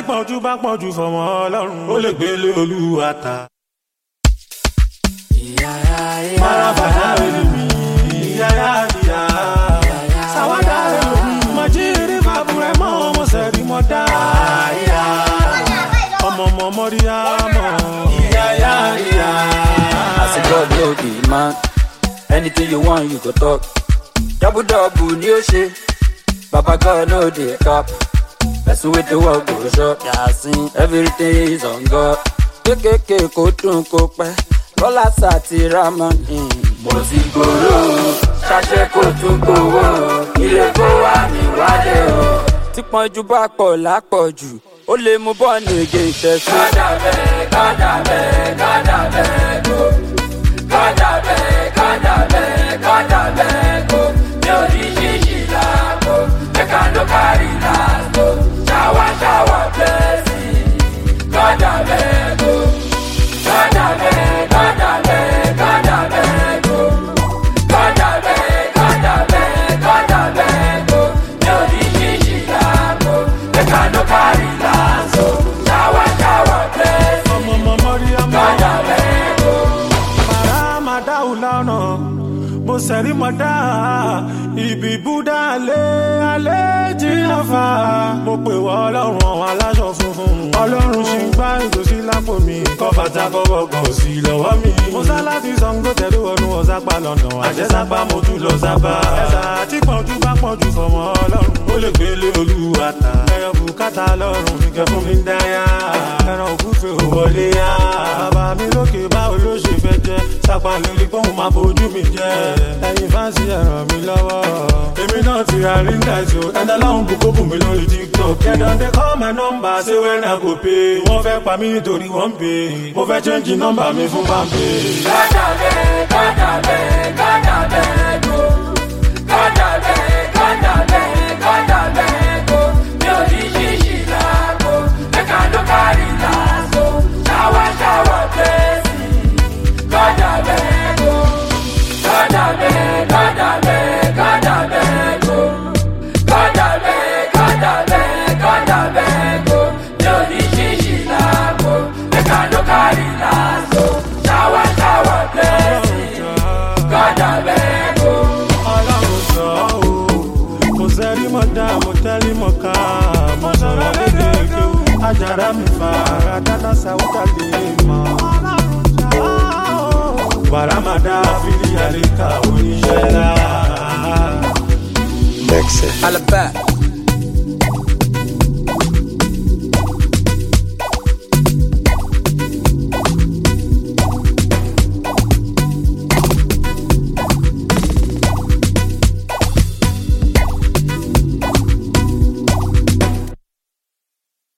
pọ̀jù bá pọ̀jù fọmọ ọlọ́run ó lè gbélé olúwa ta. Marabada elimi, yaya ya. Sawada elimi, majiri babure mo mo seri mo da. Ọmọ ọmọ mọ́ríyá mọ̀, yaya ya. As a God no be man, anything you want you go talk. Double double ni o ṣe, Baba God no dey cap. Person with the work go shop, yasin, everything is on God. Kékèké kó dùn kó pẹ́, Bọ́lá sàti Ramani. Mo ti gbòòrò, ṣàṣẹ kò tún gbòòrò, ilé kó wá mi wálé o. Tí pọ́njú bá pọ̀ lápọ̀jù, ó lè mú bọ́ọ̀nù ègé ìṣẹ́sí. Kọ́dà bẹ́ẹ̀, kọ́dà bẹ́ẹ̀, kọ́dà bẹ́ẹ̀ kó. Kọ́dà bẹ́ẹ̀, kọ́dà bẹ́ẹ̀, kọ́dà bẹ́ẹ̀ kó. Mi ò ní ṣíṣì láàbò, ẹ̀ka ló kárí láàbò. Ṣáwá ṣáwá blẹ́sì, kọ́dà bẹ́ẹ̀ kó. Kọ́dà bẹ́ẹ̀, kọ́dà bẹ́ẹ̀, kọ́dà bẹ́ẹ̀ kó. Kọ́dà bẹ́ẹ̀, kọ́dà bẹ́ẹ̀, kọ́dà bẹ́ẹ̀ kó. Mi ò ní ṣíṣì láàbò, ẹ̀ka ló kárí láàbò. Ṣáwá ṣáwá blẹ́sì, Ọmọ ọmọ mọ́ríyá mọ̀. kọ́dà bẹ́ẹ̀ kó. Màrá máa dáhùn lọ́nà, mo sẹ̀rí mọ́ dá. Ibi Búdá alẹ́ alẹ́ jìnnà fà. Mo pè wọ́ ọlọ́run àwọn aláṣọ funfun. Ọlọ́run ṣì ń gbá ìgòsí lápò mi. Kọ́ bàtà kọ́bọ̀ kan sí lọ́wọ́ mi. Mo sá láti Ṣàngó tẹ̀lé wọnú ọ̀sápá lọ́nà. Àjẹsápá mo tún lọ sábà. Ẹ̀sà tí pọ̀jù bá pọ̀jù fọmọ ọlọ́run. Ó lè gbélé olúwa ta. Ẹyọ bùkátà lọ́rùn mi kẹ́ fún mi dáyà. Ẹran òkúfe ò wọlé yá. Bàbá mi lókè báwo ló ṣe fẹ́ jẹ́? Sápá lórí pọ́ùn máa bójú mi jẹ́. Ẹyin fáǹsì ẹ ràn mí lọ́wọ́. Èmi náà ti ra ríńgà ìṣó. Ẹ̀dá láwọn bùkún bùn mi lórí TikTok. Kẹ̀dọ̀ dé call my number ṣé wẹ́n náà kò pé. Wọ́n fẹ́ pa mí nítorí wọ́n ń pè. Mo fẹ́ change nọ́mbà mi fún Bámpé. Kọ́dà bẹ́ẹ̀, kọ́dà bẹ́ẹ̀, kọ́dà bẹ́ẹ̀ kó. Kọ́dà bẹ́ẹ̀, kọ́dà bẹ́ẹ̀, kọ́dà bẹ́ẹ̀ kó. Mi ò ní ṣíṣì láàbò, ẹ̀ka ló kárí láàbò. Ṣáwá ṣáwá blẹ́sì, kọ́dà bẹ́ẹ̀ kó. Kọ́dà bẹ́ẹ̀, kọ́dà bẹ́ẹ̀, kọ́dà bẹ́ẹ̀ kó. Kọ́dà bẹ́ẹ̀, kọ́dà bẹ́ẹ̀, kọ́dà bẹ́ẹ̀ kó. Mi ò ní ṣíṣì láàbò, ẹ̀ka ló kárí láàbò. Ṣáwá ṣáwá blẹ́sì, kọ́dà bẹ́ẹ̀ kó. Ọlọ́run sọ ọ́ o. Mo sẹ́rí mọ́ dá, mo tẹ́lí mọ́ ká. Mo sọ̀rọ̀ lédè kéwù. Ajára mi fa ara dáná sáwúdà lè mọ̀. Bàrámàdá fìdí àríkà oníṣẹ́ lá. Dexter. Alaba,